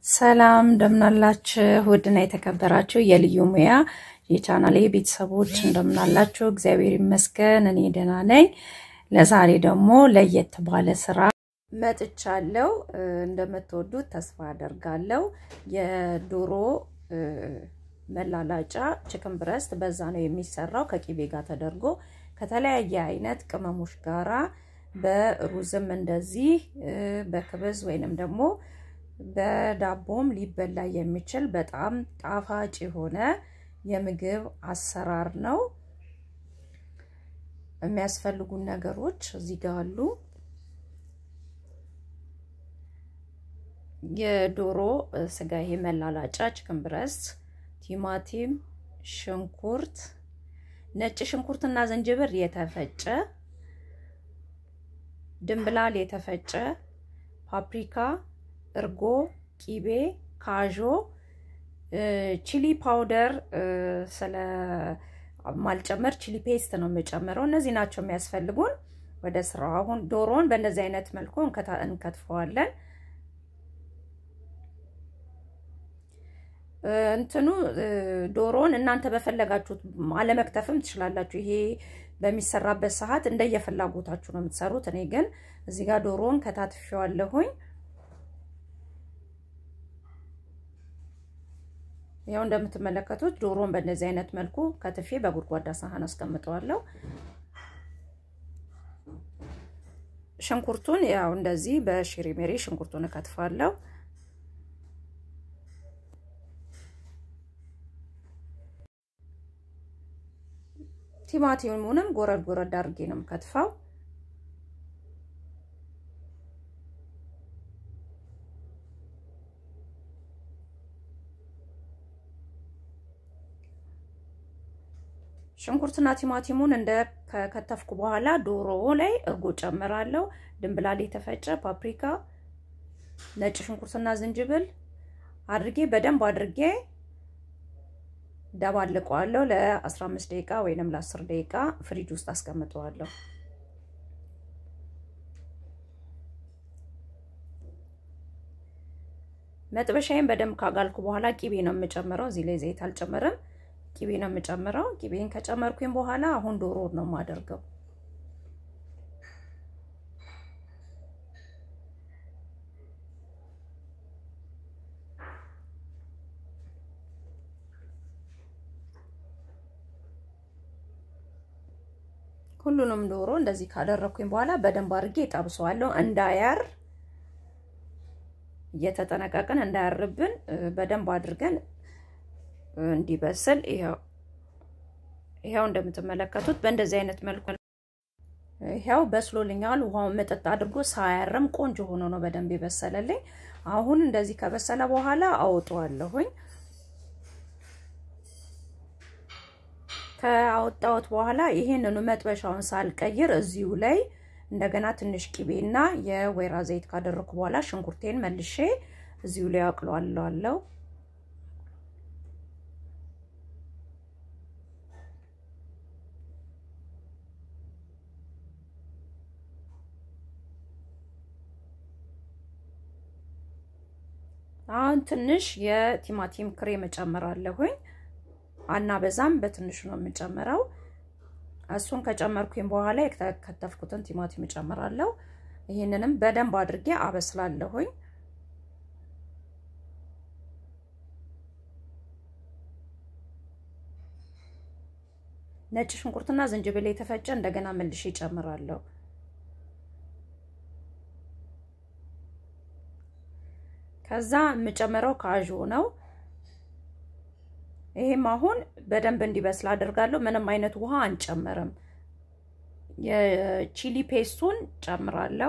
ሰላም እንደምናላችሁ ውድና የተከበራችሁ የልዩ ሙያ የቻናሌ ቤተሰቦች እንደምናላችሁ፣ እግዚአብሔር ይመስገን እኔ ደህና ነኝ። ለዛሬ ደግሞ ለየት ባለ ስራ መጥቻለሁ። እንደምትወዱት ተስፋ አደርጋለሁ። የዶሮ መላላጫ ችክን ብረስት በዛ ነው የሚሰራው ከቂቤ ጋር ተደርጎ ከተለያየ አይነት ቅመሞች ጋራ በሩዝም እንደዚህ በክብዝ ወይንም ደግሞ በዳቦም ሊበላ የሚችል በጣም ጣፋጭ የሆነ የምግብ አሰራር ነው። የሚያስፈልጉን ነገሮች እዚህ ጋር አሉ። የዶሮ ስጋ ይሄ መላላጫ ችክን ብረስት፣ ቲማቲም፣ ሽንኩርት፣ ነጭ ሽንኩርትና ዝንጅብር የተፈጨ፣ ድንብላል የተፈጨ፣ ፓፕሪካ እርጎ፣ ቂቤ፣ ካዦ፣ ቺሊ ፓውደር ስለ ማልጨመር ቺሊ ፔስት ነው የምጨምረው። እነዚህ ናቸው የሚያስፈልጉን። ወደ ስራው አሁን ዶሮውን በእንደዚህ አይነት መልኩ እንከትፈዋለን። እንትኑ ዶሮውን እናንተ በፈለጋችሁት አለመክተፍም ትችላላችሁ። ይሄ በሚሰራበት ሰዓት እንደየፍላጎታችሁ ነው የምትሰሩት። እኔ ግን እዚህ ጋር ዶሮውን ከታትፌዋለሁኝ። ያው እንደምትመለከቱት ዶሮን በእንደዚህ አይነት መልኩ ከትፌ በጉድጓዳ ሳህን አስቀምጠዋለሁ። ሽንኩርቱን ያው እንደዚህ በሽሪ ሜሪ ሽንኩርቱን እከትፋለሁ። ቲማቲሙንም ጎረድ ጎረድ አድርጌ ነው የምከትፈው። ሽንኩርትና ቲማቲሙን እንደ ከከተፍኩ በኋላ ዶሮ ላይ እርጎ ጨምራለሁ። ድንብላል የተፈጨ ፓፕሪካ፣ ነጭ ሽንኩርትና ዝንጅብል አድርጌ በደንብ አድርጌ ደባልቀዋለሁ። ለ15 ደቂቃ ወይንም ለ10 ደቂቃ ፍሪጅ ውስጥ አስቀምጠዋለሁ። መጥበሻዬን በደንብ ካጋልኩ በኋላ ቂቤ ነው የምጨምረው። እዚህ ላይ ዘይት አልጨምርም። ቂቤ ነው የምጨምረው። ቂቤን ከጨመርኩኝ በኋላ አሁን ዶሮ ነው የማደርገው። ሁሉንም ዶሮ እንደዚህ ካደረኩኝ በኋላ በደንብ አድርጌ ጠብሰዋለሁ። እንዳያር እየተጠነቀቅን እንዳያርብን በደንብ አድርገን እንዲበስል ይኸው ይኸው እንደምትመለከቱት በእንደዚህ አይነት መልኩ ይኸው በስሎልኛል። ውሃውን መጠጥ አድርጎ ሳያርም ቆንጆ ሆኖ ነው በደንብ የበሰለልኝ። አሁን እንደዚህ ከበሰለ በኋላ አውጠዋለሁኝ። ከአወጣሁት በኋላ ይሄንኑ መጥበሻውን ሳልቀይር እዚሁ ላይ እንደገና ትንሽ ቂቤና የወይራ ዘይት ካደረኩ በኋላ ሽንኩርቴን መልሼ እዚሁ ላይ አቅለዋለሁ። አሁን ትንሽ የቲማቲም ክሬም እጨምራለሁኝ። አና በዛም በትንሹ ነው የምጨምረው። እሱን ከጨመርኩኝ በኋላ የከተፍኩትን ቲማቲም እጨምራለሁ። ይህንንም በደንብ አድርጌ አበስላለሁኝ። ነጭ ሽንኩርትና ዝንጅብል የተፈጨ እንደገና መልሼ እጨምራለሁ። ከዛ የምጨምረው ካዥ ነው። ይሄም አሁን በደንብ እንዲበስል አድርጋለሁ። ምንም አይነት ውሃ አንጨምርም። የቺሊ ፔስቱን ጨምራለሁ።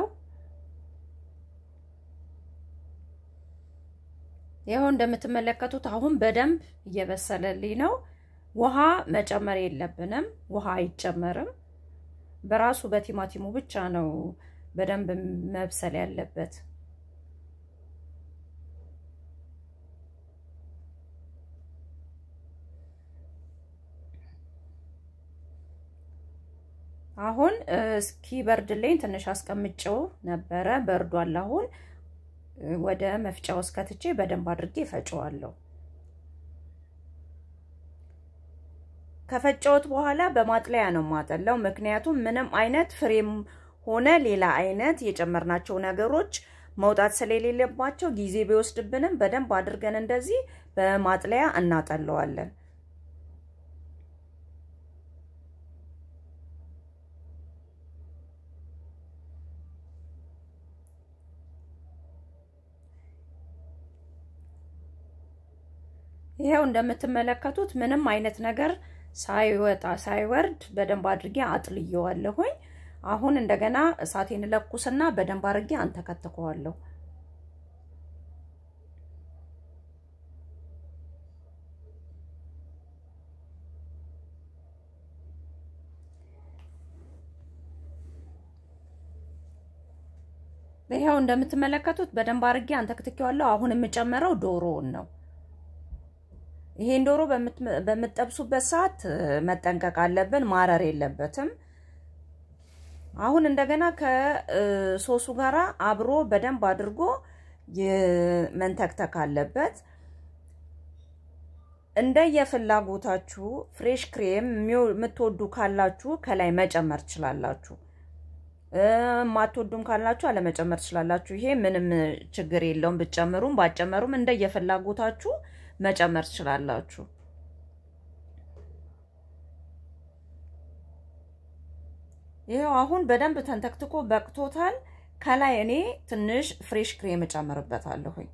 ይኸው እንደምትመለከቱት አሁን በደንብ እየበሰለልኝ ነው። ውሃ መጨመር የለብንም። ውሃ አይጨመርም። በራሱ በቲማቲሙ ብቻ ነው በደንብ መብሰል ያለበት። አሁን እስኪ በርድልኝ ትንሽ አስቀምጨው ነበረ። በርዷል። አሁን ወደ መፍጫ ውስጥ ከትቼ በደንብ አድርጌ እፈጨዋለሁ። ከፈጨሁት በኋላ በማጥለያ ነው ማጠላው። ምክንያቱም ምንም አይነት ፍሬም ሆነ ሌላ አይነት የጨመርናቸው ነገሮች መውጣት ስለሌለባቸው ጊዜ ቢወስድብንም በደንብ አድርገን እንደዚህ በማጥለያ እናጠለዋለን። ይሄው እንደምትመለከቱት ምንም አይነት ነገር ሳይወጣ ሳይወርድ በደንብ አድርጌ አጥልየዋለሁኝ። አሁን እንደገና እሳቴን ለኩስና በደንብ አድርጌ አንተከትከዋለሁ። ይሄው እንደምትመለከቱት በደንብ አድርጌ አንተክትኬዋለሁ። አሁን የምጨምረው ዶሮውን ነው። ይሄን ዶሮ በምትጠብሱበት ሰዓት መጠንቀቅ አለብን፣ ማረር የለበትም። አሁን እንደገና ከሶሱ ጋራ አብሮ በደንብ አድርጎ መንተክተክ አለበት። እንደ የፍላጎታችሁ ፍሬሽ ክሬም የምትወዱ ካላችሁ ከላይ መጨመር ትችላላችሁ። ማትወዱም ካላችሁ አለመጨመር ትችላላችሁ። ይሄ ምንም ችግር የለውም። ብትጨምሩም ባትጨመሩም እንደ የፍላጎታችሁ መጨመር ትችላላችሁ። ይኸው አሁን በደንብ ተንተክትኮ በቅቶታል። ከላይ እኔ ትንሽ ፍሬሽ ክሬም እጨምርበታለሁኝ።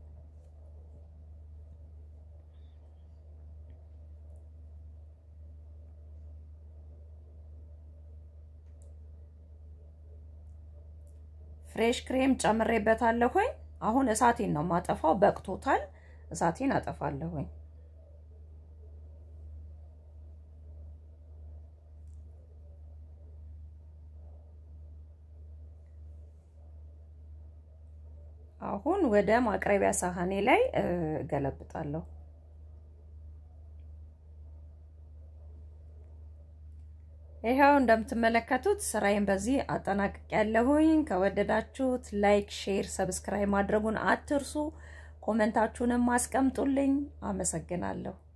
ፍሬሽ ክሬም ጨምሬበታለሁኝ። አሁን እሳቴን ነው ማጠፋው። በቅቶታል። እሳቴን አጠፋለሁኝ። አሁን ወደ ማቅረቢያ ሳህኔ ላይ ገለብጣለሁ። ይኸው እንደምትመለከቱት ስራዬን በዚህ አጠናቅቅ ያለሁኝ። ከወደዳችሁት ላይክ፣ ሼር፣ ሰብስክራይብ ማድረጉን አትርሱ። ኮመንታችሁንም አስቀምጡልኝ። አመሰግናለሁ።